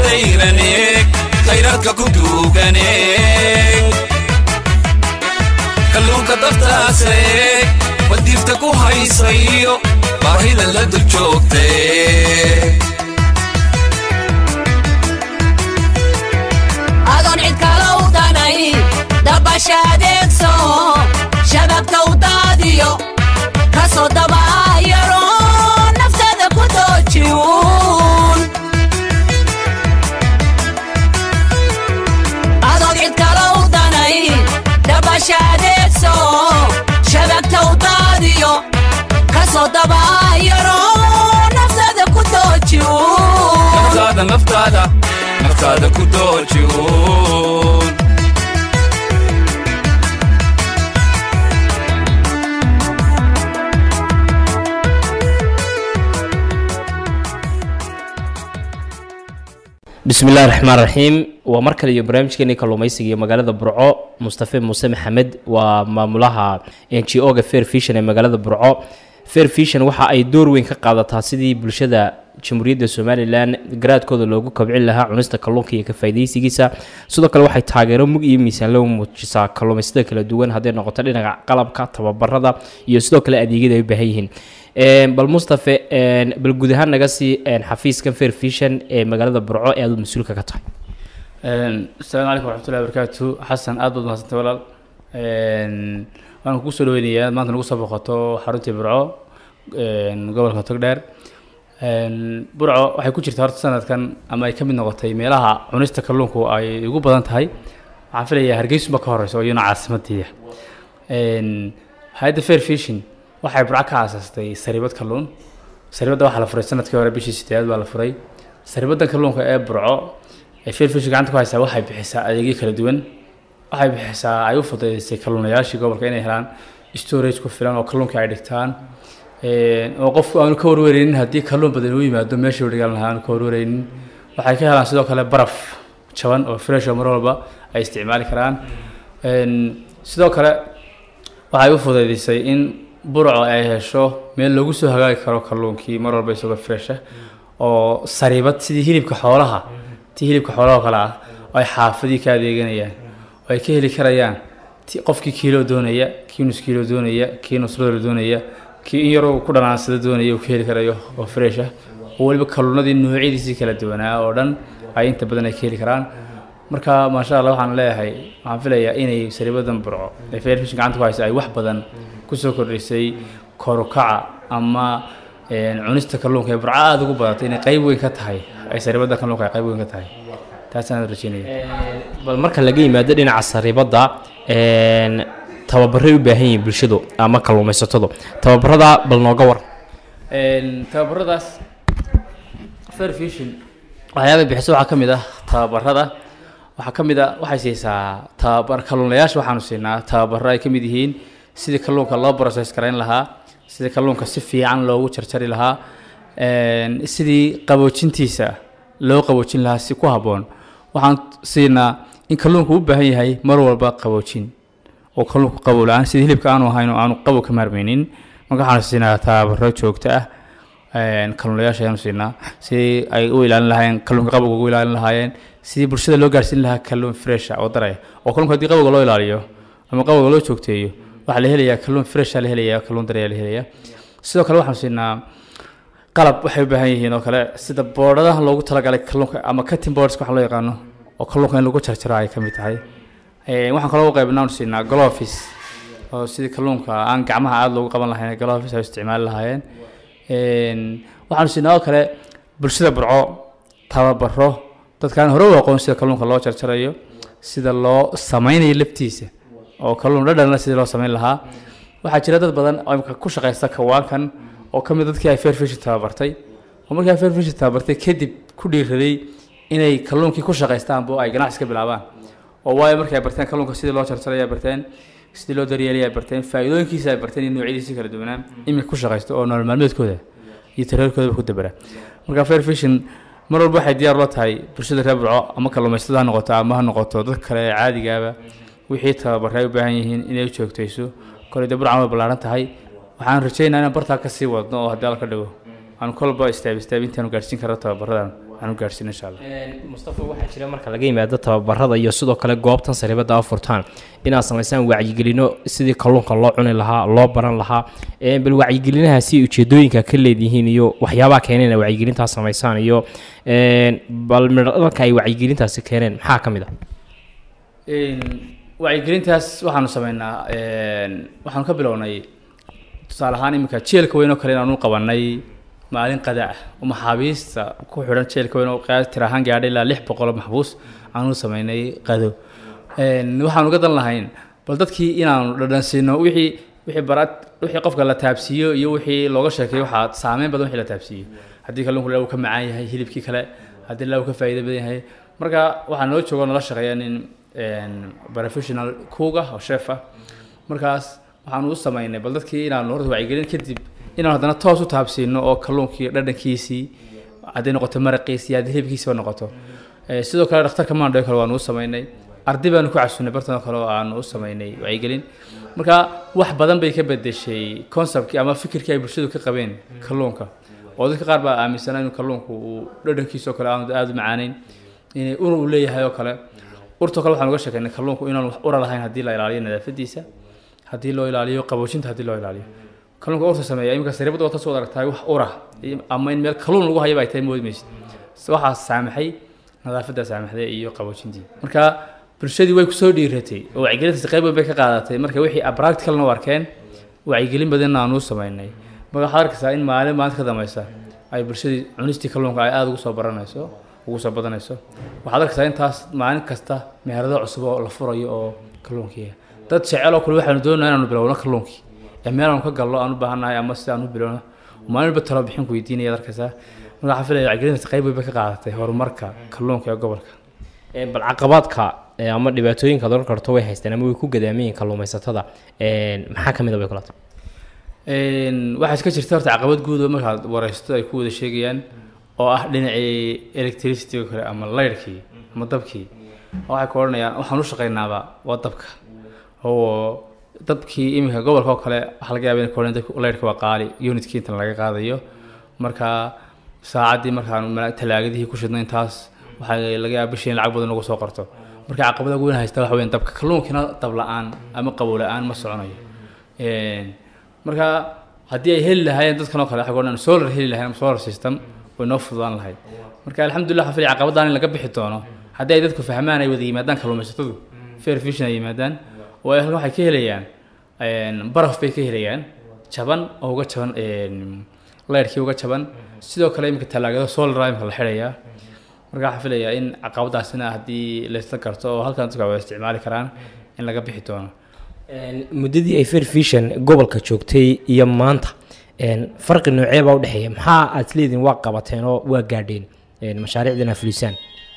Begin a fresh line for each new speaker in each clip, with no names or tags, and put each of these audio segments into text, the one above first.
dayrane khayraadka ku duugane kalluunka daftaase wadiifta ku haysayo baahida la dul joogte
adoon cid kale u danay dabasha adeegso shababka u daadiyo kasoo dabaayaro naftada ku doojiwun adoon cid kale u danay dabasha adeegso shababka u daadiyo kasoo dabaayaro naftada ku doojiwun
naftaada naftaada naftaada ku doojiwun
bismillahi raxmaan raxiim waa mar kale iyo barnaamijkeeni kalluumaysiga iyo magaalada burco mustafe muuse maxamed waa maamulaha n g o ga fair vision ee magaalada burco fair vision waxa ay door weyn ka qaadataa sidii bulshada jamhuuriyadda somalilan garaadkooda loogu kobcin lahaa cunista kalluunka iyo ka faa'iidaysigiisa sidoo kale waxay taageero mug iyo miisaan loo muujisaa kalluumaystada kala duwan hadday noqoto dhinaca qalabka tababarada iyo sidoo kale adeegyada ay u baahan yihiin Een, bal mustafe een, bal guud ahaan naga sii een, xafiiskan fair vision ee magaalada burco ee aad mas-uulka ka tahay
asalaamu calaykum waraxmatullahi wabarakaatu xasan aad baad mahadsantay walaal Een, waan kugu soo dhaweynayaa inaad maanta nagu soo boqoto xaruntii burco een, gobolka togdheer Een, burco waxay ku jirtaa horta sanadkan ama ay ka mid noqotay meelaha cunista kalluunku ay ugu badan tahay waxaan filayaa hargeysunba ka horeysa oo iyana caasimadii ah Een, hay-adda fair fishing waxay burco ka aasaastay saribad kalluun saribadda waxaa la furay sanadkii hore bishii sideedaad baa la furay saribaddan kalluunka ee burco ee fair fishing gacanta ku haysaa waxay bixisaa adeegyo kala duwan waxay bixisaa ay u fududeysay kalluunayaashii gobolka inay helaan storage ku filan oo kalluunka ay dhigtaan Een, oo qofku aanu ka warwareynin haddii kalluun badan uu yimaado meesha uu dhigan lahaa aanu ka warwareynin waxay ka helaan sidoo kale baraf jaban oo fresh oo mar walba ay isticmaali karaan Een, sidoo kale waxay u fududeysay in burco ay hesho meel lagu soo hagaagi karo kalluunkii mar walba isagoo fresh ah oo sariibad sidii hilibka xoolaha tii hilibka xoolaha oo kale ah oo ay xaafadii ka adeeganayaan oo ay ka heli karayaan ti- qofkii kiilo doonaya kii nus kiilo doonaya kii nus rodol doonaya kii in yaroo ku dhanaansada doonaya uu ka heli karayo oo fresh ah oo weliba kalluunadii noocyadiisii kala duwanaa oo dhan ay inta badan ay ka heli karaan marka maasha allah waxaan leeyahay waxaan filayaa inay sariibadan burco ee fair fishing gacanta ku haysa ay wax badan kusoo kordhisay korukaca ama een, cunista kalluunka ee burco aada ugu badatay inay qayb weyn ka tahay ay sariibada kalluunka ay qayb weyn ka tahay taasaan rajeynaya
bal marka laga yimaado dhinaca saribadda een, tababaray u baahan yihiin bulshadu ama kalluumaysatadu tababarada bal nooga war
Een, tababaradaas fair fishing waxyaaba bixiso waxaa ka mid ah tababarada waxaa ka mid ah waxay siisaa tababar kalluunayaasha waxaanu siinaa tababaro ay ka mid yihiin sidii kalluunka loo process garayn lahaa sidii kalluunka si fiican loogu jarjari lahaa een, sidii qaboojintiisa loo qaboojin lahaa si ku habboon waxaan siinaa in kalluunku u baahan yahay mar walba qaboojin oo kalluunku qabow la-aan sidii hilibka aanu ahayn oo aanu qabow ka maarmaynin marka waxaanu siinaa tababaro joogto ah een, kalluunayaasha ayaanu siinaa sidii ay u ilaalin lahaayeen kalluunka qabowga ugu ilaalin lahaayeen sidii bulshada loo gaarsiin lahaa kalluun fresh ah oo daraya oo kalluunka haddii qabowga loo ilaaliyo ama qabowga loo joogteeyo waxaa la helayaa kalluun fresh ah la helayaa kalluun daraya la helayaa sidoo kale waxaanu siinaa qalab waxay u baahan yihiin oo kale sida boodhadaha loogu talagalay kalluunka ama cutting boards waxa loo yaqaano oo kalluunka in lagu jarjaro ay ka mid tahay Ee, waxaan kaloo u qaybnaa siinaa gloves oo sidii kalluunka aan gacmaha aada loogu qaban lahayn gloves ay u isticmaali lahaayeen Een, waxaanu siinaa oo kale bulshada burco tababaro dadkaan hore u aqoon sida kalluunka loo jarjarayo sida loo sameynayo laftiisa oo kalluun dhadhanla sidii loo sameyn lahaa waxaa jira dad badan oo imika ku shaqaysta kawaankan oo ka mid dadkii ay fair fishing tababartay oo markii ay fair fishing tababartay kadib ku dhiiraday inay kalluunkii ku shaqaystaanba oo ay ganacsi ka bilaabaan oo waayo markii ay barteen kalluunka sidii loo jarjaray ay barteen sidii loo daryeelay ay barteen faa'iidooyinkiisa ay barteen iyo noocyadiisa kala duwanaan iminka ku shaqaysto oo nolol maalmeedkooda iyo tareerkoodaba ku dabara marka fair fishing mar walba waxay diyaar la tahay bulshada reer burco ama kalluumaysatada ha noqoto ama ha noqoto dad kale ee caadigaaba wixii tababarre ay u baahan yihiin inay u joogtayso koley dee burcan way ballaaran tahay waxaan rajeynaa inaan bartaa ka sii wadno oo haddii alla ka dhigo aan kolba istaab istaab intaanu gaarsiin karno tababaradan aan u gaadhsiino insha allah
mustafa waxaa jira marka laga yimaado tababarada iyo sidoo kale goobtan sariibada a furtaan inaad samaysaan wacyigelino sidii kalluunka loo cuni lahaa loo baran lahaa Ee, bal wacyigelinahaasi ujeedooyinka ka leedihiin iyo waxyaabaha keeneen inay wacyigelintaas samaysaan iyo een, bal midhalka ay wacyigelintaasi keeneen maxaa ka mid ah
Een, wacyigelintaas waxaanu sameynaa een, waxaanu ka bilownay tusaale ahaan iminka jeelka weyn oo kale inaanu qabanay maalin qada ah oo maxaabiista ku xidhan jeelka weyn oo qiyaas tir ahaan gaadhay ilaa lix boqol oo maxbuus aanu sameynay qado Een, waxaanu uga dan lahayn bal dadkii inaanu dhadhansiino wixii wixii baraad wixii qofka la taabsiiyo iyo wixii looga sheekeeyo waxaa saameyn badan wixii la taabsiiyo haddii kalluunku ilaa uu ka macaan yahay hilibkii kale haddii ilaa uu ka faa'iido badan yahay marka waxaa noo joogo nala shaqeeya nin een, professional kuuga oo chef ah markaas waxaanu u sameynay bal dadkii inaanu horta wacyigelin kadib inaanu haddana toos u taabsiino oo kalluunkii dhadhankiisii hadday noqoto maraqiisii haddii hilibkiisiiba noqoto Eh, sidoo kale dhakhtarka maandho kale waanu u sameynay arday baanu ku casuunay bartan oo kale oo aanu u sameynay wacyigelin marka wax badan bay ka bedeshay conceptkii ama fikirkii ay bulshadu ka qabeen kalluunka oo dadka qaar baa aaminsanaa inuu kalluunku uu dhadhankiisa oo kale aanu aada u macaaneyn inay ur uu leeyahay oo kale urtoo kale waxaan uga sheekeynay kalluunku inaan wax ura lahayn haddii la ilaaliyo nadaafadiisa haddii loo ilaaliyo qaboojinta haddii loo ilaaliyo kalluunka urta sameeya iminka sariibada wata soo aragtahay wax ura iyo- ama in meel kalluun lagu hayaba ay tahay moodi maysid waxaa saamaxay nadaafadda saamaxday iyo qaboojintii marka bulshadii way kusoo dhiiratay oo wacyigelintaasi qayb weyn bay ka qaadatay marka wixii practicalna u arkeen wacyigelin badanna aanu u sameynay marka waxaad arkaysaa in maalin maalinta ka dambaysa ay bulshadii cunistii kalluunka ay aada ugu soo baranayso ugu soo badanayso waxaad arkaysaa intaas maalin kasta meherado cusub oo la furayo oo kalluunkii dad jecel oo kale waxaanu doonaa inaanu bilowno kalluunkii ee meel aanu ka gallo aan u baahannahay ama si aan u bilowno maalinba talo bixin ku weydiinaya arkaysaa marka waxaan filaya wacyigelintaasi qayb weyn bay ka qaadatay horumarka kalluunka ee gobolka
Ee, bal caqabaadka ee, ama dhibaatooyinka doon karto way haysteen ama way ku gadaamayeen kalluumaysatada Een, maxaa ka mid a bay kula tahay
Een, waxaa iska jirta horta caqabad guud oo markaad wareysto ay ku wada sheegayaan oo ah dhinacii electricity oo kale ama laydhkii ama dabkii waxay ku odhanayaan waxaan u shaqaynaaba waa dabka oo dabkii iminka gobolka oo kale waxaa laga yaaba inay ku odhan dabka laydhka waa qaali unitkii intan laga qaadayo marka saacaddii markaan mala- talaagadihii ku shidno intaas waxaa laga yaaba bishii in lacag badan ugu soo qorto marka caqabada ugu weyn haysta waxa weyn dabka kalluunkina dab la-aan ama qabow la-aan ma soconayo Een, marka haddii ay heli lahaayeen dadkan oo kale waxay ku odhan solar heli lahayn ama solar system way noo fududaan lahayd marka alxamdulilah waxaan filaya caqabadaan in laga bixi doono haddii ay dadku fahmaan ay wada yimaadaan kalluumaysatadu fair fishin ay yimaadaan oo ay halkan waxay ka helayaan een, baraf bay ka helayaan jaban oo uga jaban een, leyrkii uga jaban sidoo kale iminka talaagado solar imika la xidhayaa marka waxaan filayaa in caqabadaasina haddii laysla garto oo halkan dadku ay wada isticmaali karaan in laga bixi doono
Een, muddadii ay fair vision gobolka joogtay iyo maanta een, farqi noocee baa udhexeeya maxaa aad leediin waa qabateen oo waa gaadheen een, mashaariicdan aad fulisaan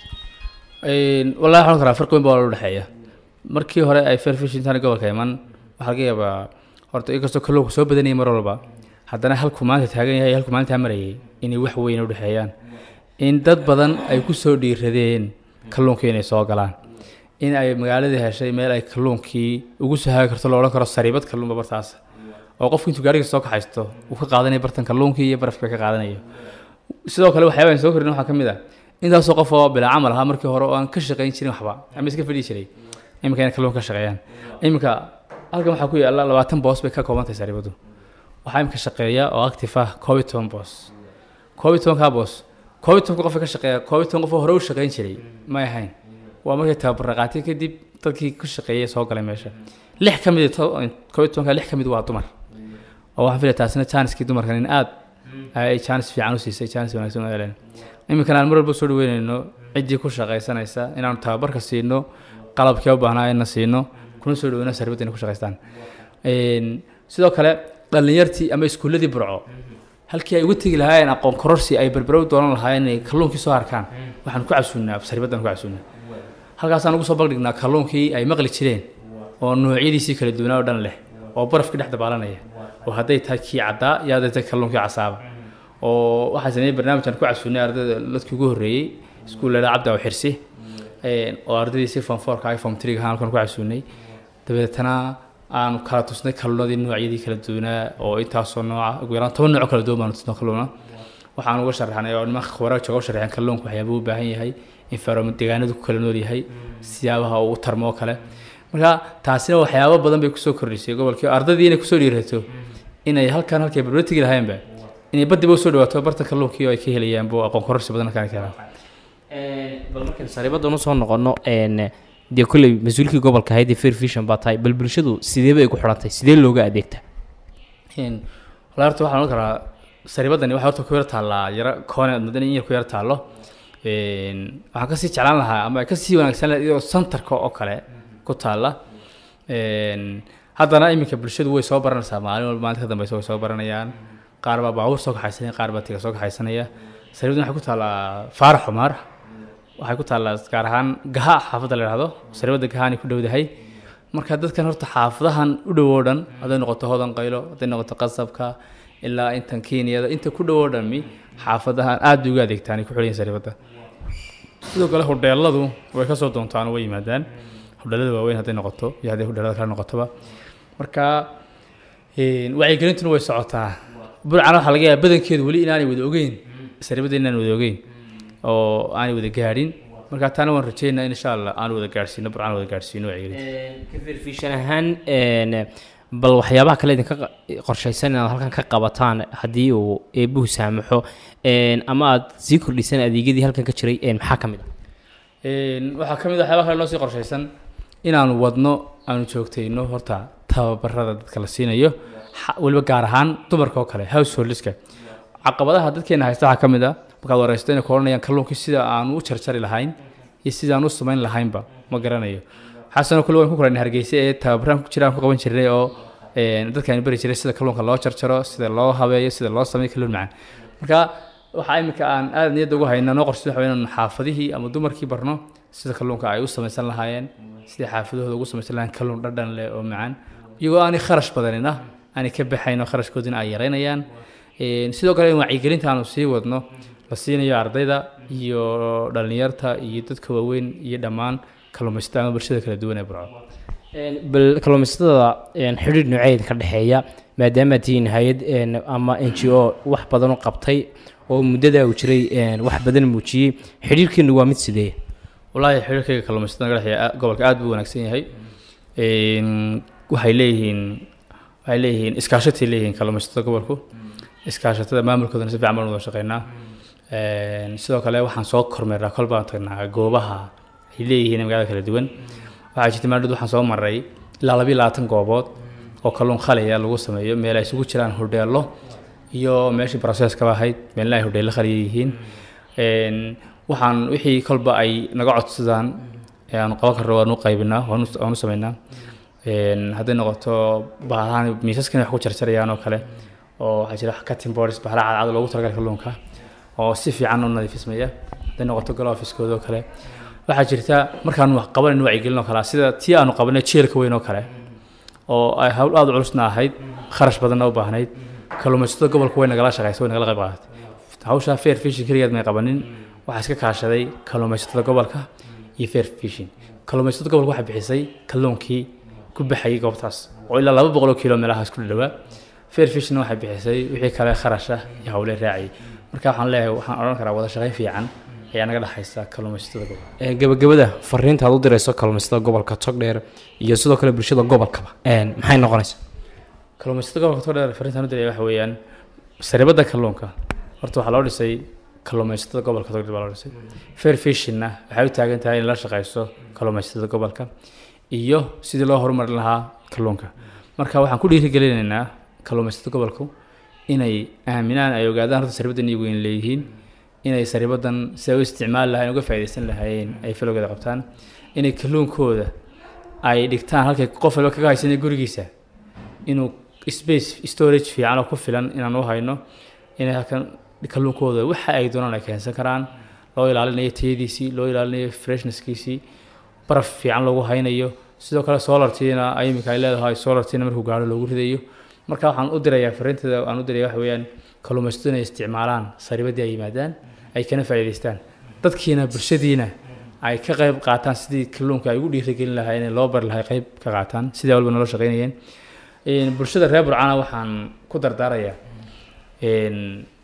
Een, wallahi waxaan karaa farqi weyn baa u dhexeeya markii hore ay fair fish intaan gobolka iman waxaa laga yaabaa horta inkastoo kalluunku soo badanayay mar walba haddana halkuu maanta taagan yahay iyo halkuu maalintaa marayay inay wax weyn u dhexeeyaan in dad badan ay ku soo dhiiradeen kalluunkii inay soo galaan in ay magaaladii heshay meel ay kalluunkii ugu soo haagi karto lo odhan karo sariibad kalluunba bartaas oo qofku intuu gaariga soo kaxaysto uu ka qaadanayo bartan kalluunkii iyo barafka ka qaadanayo sidoo kale waxyaaba aan soo korin waxaa ka mid ah intaasoo qof oo bilaa camal ahaa markii hore oo aan ka shaqayn jirin waxba ama iska fadhii jiray iminka inay kalluun ka shaqeeyaan iminka halkan waxaa ku yaalla labaatan boos bay ka kooban tahay sariibadu waxaa iminka shaqeeya oo active ah koob iyo toban boos koob iyo tobankaa boos koob iyo tobanka qof ka shaqeeya koob iyo toban qof oo hore u shaqayn jiray may ahayn waa markay tababar qaatay kadib dadkii ku shaqeeyay soo galay meesha lix ka mid koob iyo tobanka lix ka mid waa dumar oo waxaan filaya taasina jaaniskii dumarkan in aad ay jaanis fiican u siisay jaanis wanaagsan u heleen iminkana aan mar walba soo dhaweynayno ciddii ku shaqaysanaysa inaanu tababarka siino qalabkii u baahnaa ina siino kuna soo dhaweyno sarbadda inay ku shaqaystaan sidoo kale dhallinyartii ama iskuulladii burco halkii ay uga tegi lahaayeen aqoon kororsi ay berberow doonan lahaayeen inay kalluunkii soo arkaan waxaan ku casuunnaa saribaddan ku casuunnaa halkaasaan ugu soo baldhignaa kalluunkii ay maqli jireen oo noocyadiisii kala duwanaa oo dhan leh oo barafkii dhex dabaalanaya oo hadday tahay kii caddaa iyo hadday tahay kalluunkii casaaba oo waxaa sameeyey barnaamijkan ku casuunnay ardayda dadkii ugu horreeyey iskuullada cabdi aw xirsi oo ardaydiisii form fourka ay form three halkan ku casuunnay dabeetana aanu kala tusnay kalluunadii noocyadii kala duwanaa oo intaasoo nooca ugu yaraan toban nooc kala duwan baanu tusnay kalluuna waxaan uga sharaxnay oo nimanka khubara jooga u sharaxeen kalluunka waxyaabuu u baahan yahay environment deegaanadu ku kala nool yahay siyaabaha uu u tarmo oo kale marka taasina waxyaabo badan bay kusoo kordhisay gobolkii ardaydii inay kusoo dhiirato inay halkan halkay barba tegi lahaynba inay badiba usoo dhawaato barta kalluunkii oo ay ka helayaan bu aqoon kororsi badan halkaan ka helaan
bal markaan sariibadan usoo noqono een, dee kolley mas-uulkii gobolka ahayd ee fair vision baa tahay bal bulshadu sideeba ay ku xidhantay sidee looga adeegtaa
Een, walahi horta waxaan ohan karaa sariibadani waxay horta ku yar taallaa yara koone madani in yar ku yar taallo Een, waxaan kasii jeclaan lahaa ama ay kasii wanaagsan lahayd iyadoo santarka oo kale ku taalla Een, haddana iminka bulshadu way soo baranaysaa maalin walba maalinta ka dambeysa way soo baranayaan qaar baa baabuur soo kaxaysanaya qaar baa tiga soo kaxaysanaya sariibadan waxay ku taallaa faarax xumaar waxay ku taallaa gaar ahaan gaha xaafadda la yidhahdo sariibada gahaani ku dhowdahay marka dadkan horta xaafadahan u dhow oo dhan hadday noqoto hodan qaylo hadday noqoto qasabka ilaa intan kenyada inta ku dhow oo dhami xaafadahan aad bay uga adeegtaan ay ku xidhan yihiin sariibada sidoo kale hodheeladu way kasoo doontaan oo way yimaadaan hodheelada waaweyn hadday noqoto iyo hadday hodheelada kale noqotoba marka een, wacyigelintuna way socotaa burcana waxaa laga yaaba badankeedu weli inaanay wada ogeyn sariibada inaan wada ogeyn oo aanay wada gaadhin marka taana waan rajeynaa in insha allah aan wada gaadhsiino burcana wada gaadhsiino wacyigelinta
ka fair vision ahaan een, bal waxyaabaha kale idinka qa- qorshaysan inaad halkan ka qabataan haddii uu eebuhu saamaxo een, ama aad sii kordhisaan adeegyadii halkan ka jiray een, maxaa ka mid ah
Een, waxaa ka mid ah waxyaaba kale noo sii qorshaysan inaanu wadno aanu joogtayno horta tababarada dadka la siinayo xa- weliba gaar ahaan dumarka oo kale householdska caqabadaha dadkeena haysta waxaa ka mid ah markaad wareysto inay ku odhanayaan kalluunkii sida aanu u jarjari lahayn iyo sida aan u samayn lahaynba ma garanayo xasanoo kale waan ku kulanay hargeysa ee tababaraan ku jiraan ku qaban jirnay oo een, dadkaani bari jiray sida kalluunka loo jarjaro sida loo habeeyo sida loo sameeyo kalluun macaan marka waxaa imika aan aad niyadda ugu hayna noo qorshid waxa weeye inaan xaafadihii ama dumarkii barno sida kalluunka ay u samaysan lahaayeen sidai xaafadahooda ugu samaysan lahaayeen kalluun dhadhan leh oo macaan iyagoo aanay kharash badanina aanay ka baxayn oo kharashkoodina ay yaraynayaan Een, sidoo kale in wacyigelinta aanu sii wadno la siinayo ardayda iyo dhallinyarta iyo dadka waaweyn iyo dhammaan kalluumaysatada ama bulshada kala duwan ee burco
Een, bal kalluumaysatada een, xidhiidh nooceed ka dhexeeya maadaama tihiin hay-ad een, ama n g o wax badan u qabtay oo muddada uu jiray een, wax badan muujiyey xidhiidhkiinu waa mid sidee
wallaahi xiriirkayga kalluumaysatada naga dhexeeya a- gobolka aad buu wanaagsan yahay Een, waxay leeyihiin waxay leeyihiin iskaashatay leeyihiin kalluumaysatada gobolku iskaashatada maamulkoodana si fiican baan wada shaqeynaa Een, sidoo kale waxaan soo kormeernaa kol baan tagnaa goobaha ay leeyihiin magaalada kala duwan waxaa jirta maalin waxaan soo maray ilaa labiyo labaatan goobood oo kalluun khaliya lagu sameeyo meel ay isugu jiraan hodheelo iyo meeshii processkaba ahayd meelna ay hodheelo khaliya yihiin Een, waxaan wixii kolba ay naga codsadaan ee aanu qaban karno waanu qaybinaa waanu waanu sameynaa Een, hadday noqoto bahalahan miisaskan wax ku jarjarayaan oo kale oo waxaa jira cutting boards bahala cadcad loogu talagalay kalluunka oo si fiican u nadiifismaya hadday noqoto galoofiskooda oo kale waxaa jirta markaanu wax qabanayno wacyigelin oo kale ah, sida tii aanu qabanay jeelka weyn oo kale oo ay hawl aada u culusna ahayd kharash badanna u baahnayd kalluumaysatada gobolka way nagala shaqaysa way nagala qayb qaadatay hawshaa fair fishing keligeed may qabanin waxaa iska kaashaday kalluumaysatada gobolka iyo fair fishing kalluumaysatada gobolka waxay bixisay kalluunkii ku baxayay goobtaas oo ilaa laba boqol oo kiilo meelahaas ku dhawaa fair fishingna waxay bixisay wixii kale kharash ah iyo hawle raaciyay marka waxaan leeyahay waxaan odhan karaa wada shaqayn fiican ayaa naga dhexaysa kalluumaysatada gobolka
Een, gabagabada fariinta aad u dirayso kalluumaysatada gobolka togdheer iyo sidoo kale bulshada gobolkaba een, maxay noqonaysaa
kalluumaysatada gobolka togdheer fariintaan u diraya waxa weeyaan saribada kalluunka horta waxaa loo dhisay kalluumaysatada gobolka togdheer baa loo dhisay fair fishingna waxay u taagan tahay in la shaqayso kalluumaysatada gobolka iyo sidii loo horumarin lahaa kalluunka marka waxaan ku dhiirigelinaynaa kalluumaysatada gobolku inay aaminaan ay ogaadaan horta saribadan iyagu in leeyihiin inay saribadan si ay u isticmaali lahayn uga faa'iidaysan lahaayeen ay falowgeeda qabtaan inay kalluunkooda ay dhigtaan halkay qof walba kaga haysanay gurigiisa inuu space storage fiican oo ku filan inaan u hayno inay halkan kalluunkooda waxa ay doonaan ay keensan karaan loo ilaalinayo tayadiisii loo ilaalinayo freshness-kiisii baraf fiican lagu haynayo sidoo kale solartiina ay imika ay leedahay solartiina markuu gaaro loogu ridayo marka waxaan u dirayaa fariinteeda aan u diraya waxa weeyaan kalluumaysatadu inay isticmaalaan saribadii ay yimaadaan ay kana faa'iidaystaan dadkiina bulshadiina ay ka qayb qaataan sidii kalluunka ay ugu dhiirigelin lahaayeen ee loo bari lahay qayb ka qaataan sidii walba nolo shaqaynayeen Een, bulshada reer burcana waxaan ku dardaarayaa een,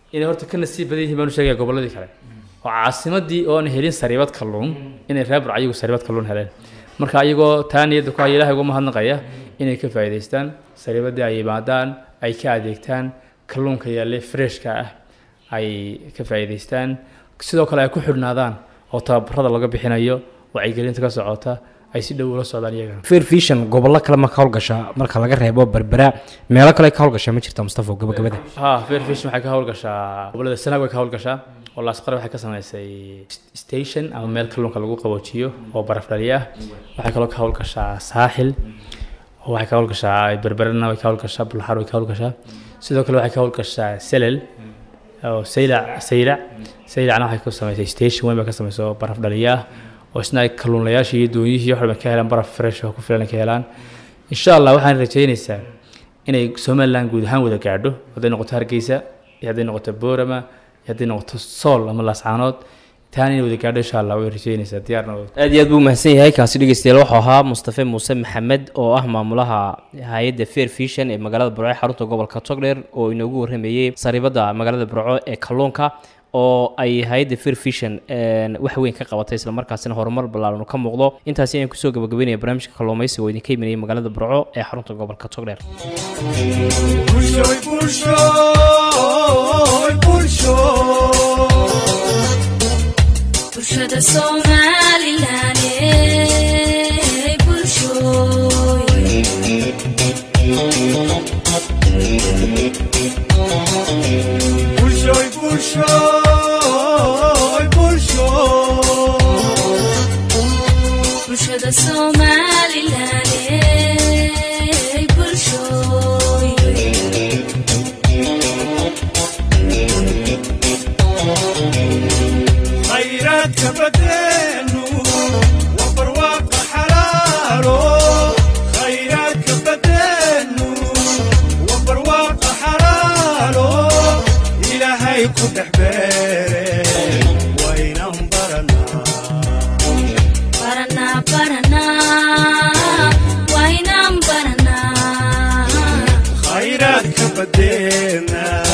inay horta ka nasiib badan yihiin baan u sheegaya gobolladii kale oo caasimadii oon helin sariibad kalluun inay reer burco ayagu sariibad kalluun heleen marka ayagoo taa niyadda ku haya ilahay uga mahadnaqaya inay ka faa'iidaystaan sariibadii ay yimaadaan ay ka adeegtaan kalluunka yaallay freshka ah ay ka faa'iidaystaan sidoo kale ay ku xidhnaadaan oo tababarada laga bixinayo wacyigelinta ka socota ay si dhow ula socdaan iyagana
fair vision gobollo kale ma ka howlgashaa marka laga reebo berbera meelo kale ka howlgashaa ma jirta mustafa gabagabada
ha fair fish waxay ka howlgashaa gobolada sanaag way ka howlgashaa oo laasqare waxay ka samaysay station ama meel kalluunka lagu qaboojiyo oo baraf dhaliya ah waxay kaloo ka howlgashaa saaxil oo waxay ka howlgashaa berberana way ka howlgashaa bulxar way ka howlgashaa sidoo kale waxay ka howlgashaa selel oo saylac saylac saylacna waxay ku samaysay station weyn bay ka samaysay oo baraf dhaliya ah oo isna ay kalluunlayaashii iyo doonyihii wax ka helaan baraf fresh oo ku filan ay ka helaan insha allah waxaan rajaynaysaa inay somaliland guud ahaan wada gaadho hadday noqoto hargeysa iyo hadday noqoto boorama iyo hadday noqoto sool ama laascaanood taana inay wada gaadho insha allah way rajaynaysaa diyaarna way
aad iyo aad buu mahadsan yahay kaasi dhegeystayaal wuxuu ahaa mustafe muuse maxamed oo ah maamulaha hay-adda fair vision ee magaalada burco ee xarunta gobolka togdheer oo inoogu warramayey sariibada magaalada burco ee kalluunka oo ay hay-adda fair vision wax weyn ka qabatay islamarkaasina horumar ballaaran ka muuqdo intaasi ayaan kusoo gabagabeynaya barnaamijka kalluumaysiga oo idinka imanayay magaalada burco ee xarunta gobolka togdheer
Pulshoy, pulshoy, pulshoy.
bulshada somalilan ee bulshooy
Pulshoy, pulshoy, pulshoy.
bulshada somalilan ee bulshooy
khayraadka badeenu waa barwaaqa xalaalo khayraadka badeenu waa barwaaqa xalaalo ilaahay ku dhex beere waynan baranaa
baranaa baranaa waynaan baranaa
khayraadka badeena